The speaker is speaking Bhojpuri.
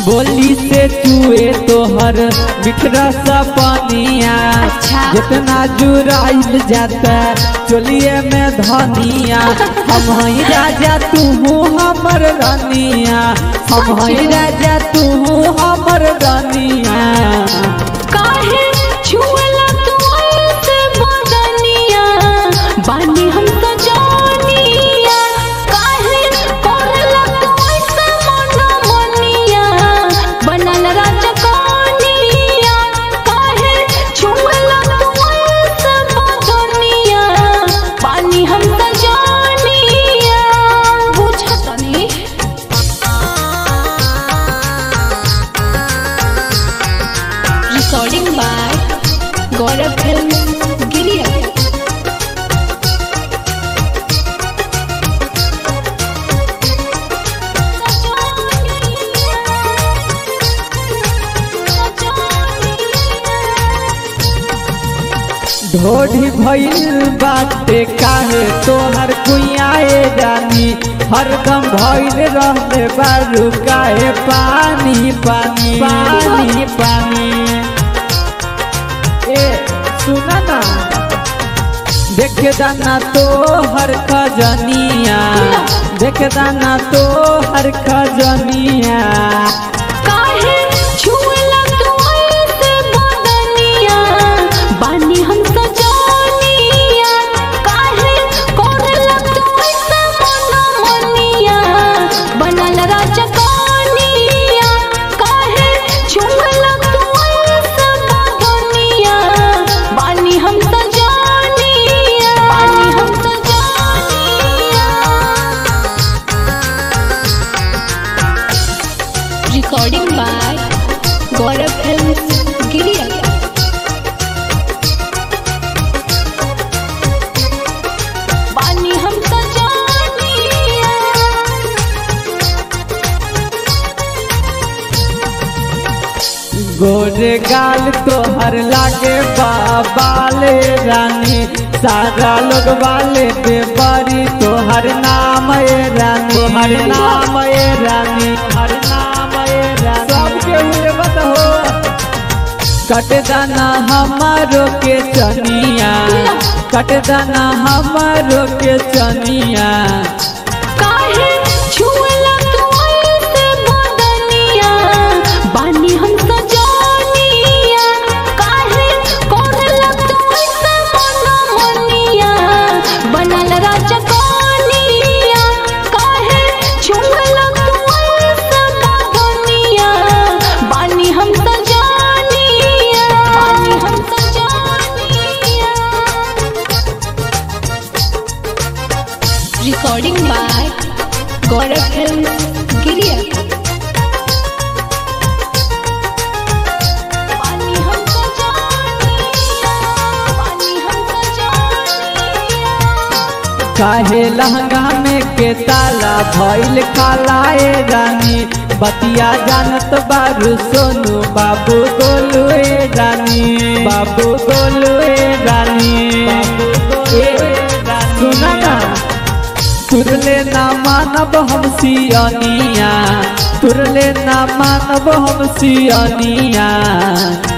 बोली से चुए तोहर बिखरा सा पानिया अच्छा। जितना जुराइल जाता चोलिए में धनिया हम हई राजा तू हमर रानिया हम हई राजा तू हमर रानिया काहे छुअला तू ऐसे बदनिया बानी हम तो जानिया काहे करला तू ऐसे मनमनिया बनल राजकानिया काहे छुअला तू ऐसे बदनिया बानी हम तो जानिया बुझतनी recording by Gaurav Films Giria. ढोढ़ी भइल बाटे काहे तोहर कुइयाए जानी हरदम भइल रहले बारू काहे पानी पानी पानी पानी ए सुना ना देख दाना तो हर खजनिया देख दाना तो हर खजनिया काहे छुअला तू ऐसे बदनिया बानी हम तो जानिया काहे करला तू ऐसे मनमनिया बनल राजकानिया काहे छुअला तू ऐसे बदनिया बानी हम तो जानिया बानी हम तो जानिया recording by Gaurav Films Giria. पानी हम तो जानिया गोरे गाल तोहर लागे बाबाले रानी सारा लोग वाले बेबरी तोहर नाम ए रानी हर नाम ए रानी हर नाम ए रानी सबके हुए मत हो कट दाना हमारो के चनिया कट दाना हमारो के चनिया काहे छुअला तू ऐसे बदनिया बानी हम तो जानिया काहे करला तू ऐसे मनमनिया बनल राजकानिया काहे छुअला तू ऐसे बदनिया बानी हम तो जानिया बानी हम तो जानिया recording by Gaurav Films Giria. पानी हमको जानिया, पानी हमको जानिया। काहे लहंगा में के ताला भइल कालाए रानी बतिया जानत बारू सोनू बाबू गोलू ए रानी बाबू गोलू ए रानी ए सुना ना तुरले ना मानब हम सियनिया तुरले ना मानब हम सियनिया